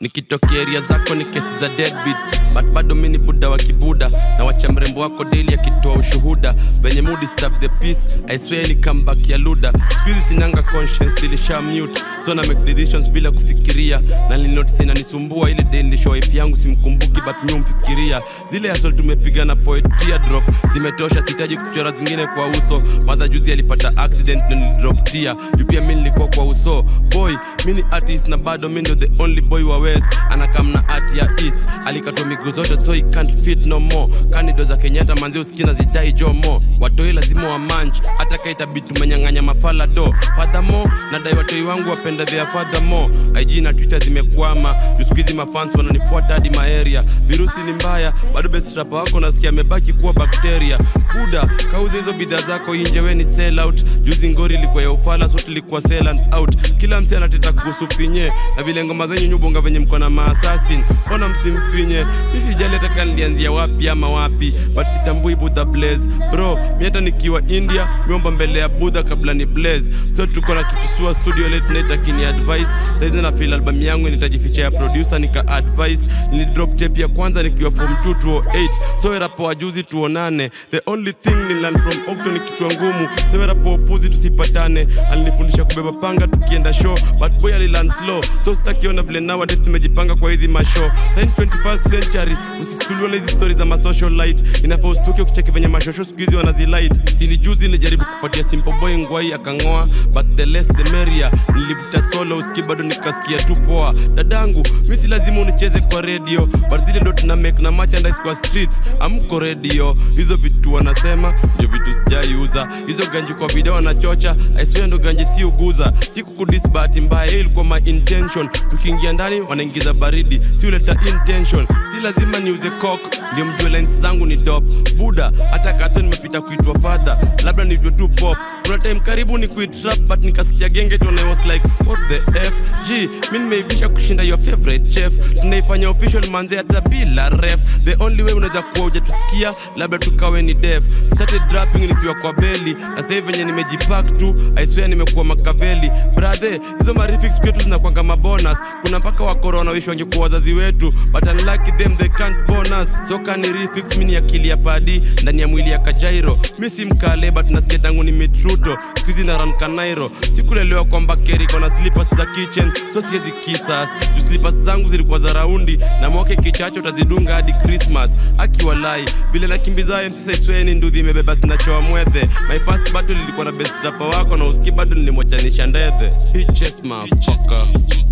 nikitokea eria zako ni kesi za deadbeats but bado mi ni buda wa kibuda na wacha mrembo wako daily akitoa ushuhuda venye mood stab the peace i swear ni comeback ya luda skuizi sinanga conscience ilisha mute so na make decisions bila kufikiria na nilinotice inanisumbua ile day nilishow wife yangu simkumbuki but mi umfikiria zile asol tumepiga na poetria drop zimetosha sitaji kuchora zingine kwa uso madha juzi alipata accident na nilidrop tia juu pia mi nilikuwa kwa uso boy mi ni artist na bado mi ndo the only boy wa west anakam na art ya east alikatwa miguu zote so he can't fit no more kandido za kenyatta manzi usikina zidai jomo watoi lazima wa manch hata kaitabi tumenyang'anya mafala do fadhamo nadai watoi wangu wapenda thea fadhamo ig na twitter zimekwama jusikizi mafans wananifuata hadi maeria virusi ni mbaya bado bestrapa wako nasikia amebaki kuwa bakteria buda kauza hizo bidhaa zako inje we ni sell out juzi ngori ilikuwa ya ufala so tulikuwa sell and out kila msi anateta kuhusu pinye na vile ngoma zenyu nyubonga venye mko na maasasin mbona msimfinye misijaleta nilianzia wapi ama wapi but sitambui budha blaze bro mi hata nikiwa india miomba mbele ya budha kabla ni blaze so tuko na kitusua studio late night akini advice saizi na feel album yangu nitajificha ya producer nika advice nilidrop tape ya kwanza nikiwa form 2 208 so rapo wa juzi tuonane the only thing ni learn from okto ni kichwa ngumu sewe rapo upuzi tusipatane alinifundisha kubeba panga tukienda show but boy alilan slow so sitakiona vile nowadays tumejipanga kwa hizi mashow sain 21st century usituliwa na hizi story za masocial light inafaa ustuke ukicheki venye mashosho siku hizi wanazilight sini juzi nilijaribu kupatia simple boy ngwai akang'oa but the less the merrier nilivuta solo uski bado nikasikia tu poa dadangu mi si lazima unicheze kwa radio but zile ndo tuna make na merchandise kwa streets amko radio hizo vitu wanasema ndio vitu sijaiuza hizo ganji kwa video wanachocha aiswea ndo ganji si uguza si kukudis bahati mbaya hiyo ilikuwa my intention tukiingia ndani wanaingiza baridi si uleta intention si lazima niuze cock ndio mjue lines zangu ni dop buda hata kato nimepita kuitwa fadha labda niitwe tu pop kuna time karibu ni kuit rap but nikasikia genge tone I was like what the f g mi nimeivisha kushinda your favorite chef tunaifanya official manze hata bila ref the only way unaweza kuwa ujatusikia labda tukawe ni def started rapping nikiwa kwa beli na sasa hivi venye nimejipack tu i swear nimekuwa makaveli brother hizo marifix kwetu zinakwanga mabonus kuna mpaka wakoro wanawishi wangekuwa wazazi wetu but unlucky them they can't bonus so kani refix mini akili ya padi ndani ya mwili ya kajairo mi si mkale but nasikia tangu ni mitruto skuizi na ran kanairo sikulelewa kwamba keri kona slippers za kitchen so siwezi kisas juu slippers zangu zilikuwa za raundi na mwake kichacho utazidunga hadi christmas akiwalai vile nakimbiza mc saisweni ndudhi imebeba sinachoa mwethe my first battle ilikuwa na best rapper wako na uski bado nilimwachanisha ndethe bitches motherfucker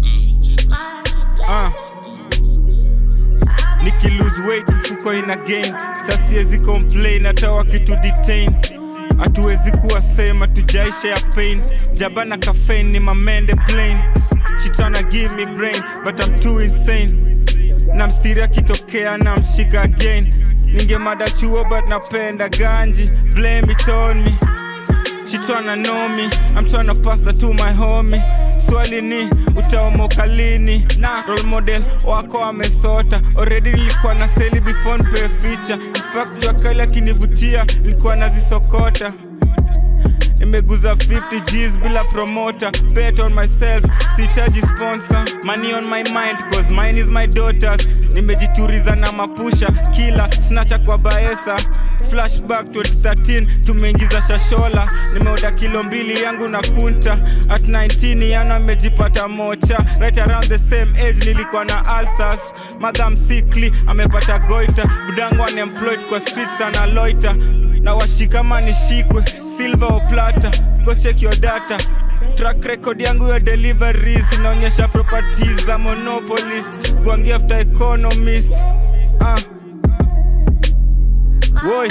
Ah. Niki lose weight mfuko ina gain sasiezi complain hata wakitu detain hatuwezi kuwa same tujaisha ya pain jabana caffeine ni mamende plain she tryna give me brain but I'm too insane na msiri akitokea na mshika again ningemada chuo but napenda ganji blame it on me She tryna know me, I'm tryna pass her to my homie. Swali ni utaomoka lini? Na role model wako amesota already. Nilikuwa na seli before nipewe feature. In fact wakali akinivutia nilikuwa nazisokota nimeguza 50 G's bila promoter bet on myself sitaji sponsor money on my mind cause mine is my daughters nimejituriza na mapusha kila snacha kwa baesa flashback 2013 tumeingiza shashola nimeoda kilo mbili yangu na kunta at 19 yana amejipata mocha right around the same age nilikuwa na alsas madham sikli amepata goita budangu unemployed kwa streets ana loiter na washikama nishikwe silver or plata go check your data track record yangu ya deliveries inaonyesha properties za monopolist gwangi after economist ah. Woi.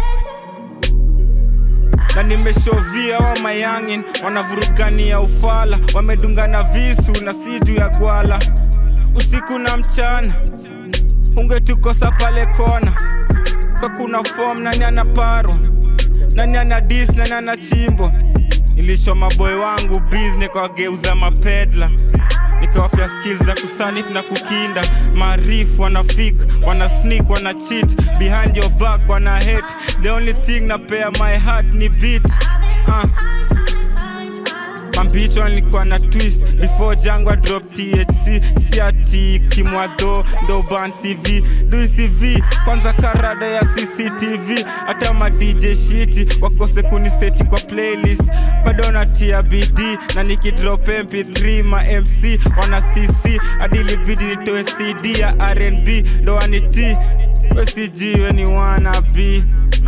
na nimeshovia wa mayangin wanavurugania ufala wamedungana visu na si juu ya gwala usiku na mchana ungetukosa pale kona kwa kuna form nani anaparwa nani ana dis nani ana chimbo nilisho maboy wangu biz nikawageuza mapedla nikawapea skills za kusanif na kukinda maarifu wana fik wana sneak wana cheat behind your back wana hate the only thing napea my heart ni beat uh. bichwa nilikuwa na twist before jangwa drop thc si ati kimwadho ndo ban cv dui cv kwanza karada ya cctv hata ma dj shiti wakose kuniseti kwa playlist bado natia bd na nikidrop mp3 ma mc wana cc hadi libidi nitoe cd ya rnb ndo waniti wesijiwe ni wanabi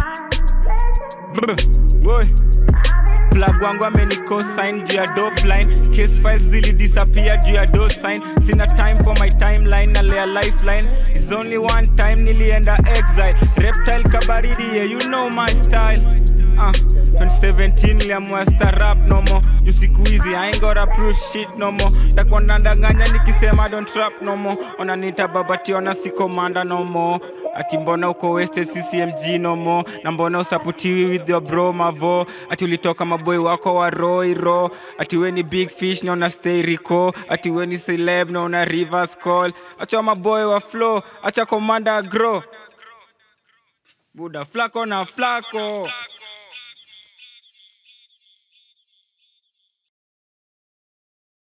plug wangu amenikosign juu ya dopline case files zili disappear juu ya dosign sina time for my timeline na lea lifeline is only one time nilienda exile reptile kabaridi yeah, you know my style uh, 2017 niliamua starap nomo juu siku hizi I ain't gotta prove shit nomo takuwa ndanganya nikisema don't trap nomo onanita babationa sikomanda nomo ati mbona uko wasted ccmg nomo na mbona usaputiwi with your bro mavo ati ulitoka maboy wako wa roiro ati we ni big fish naona stay rico ati we ni celeb naona rivers call acha maboy wa flow acha komanda grow buda flako na flako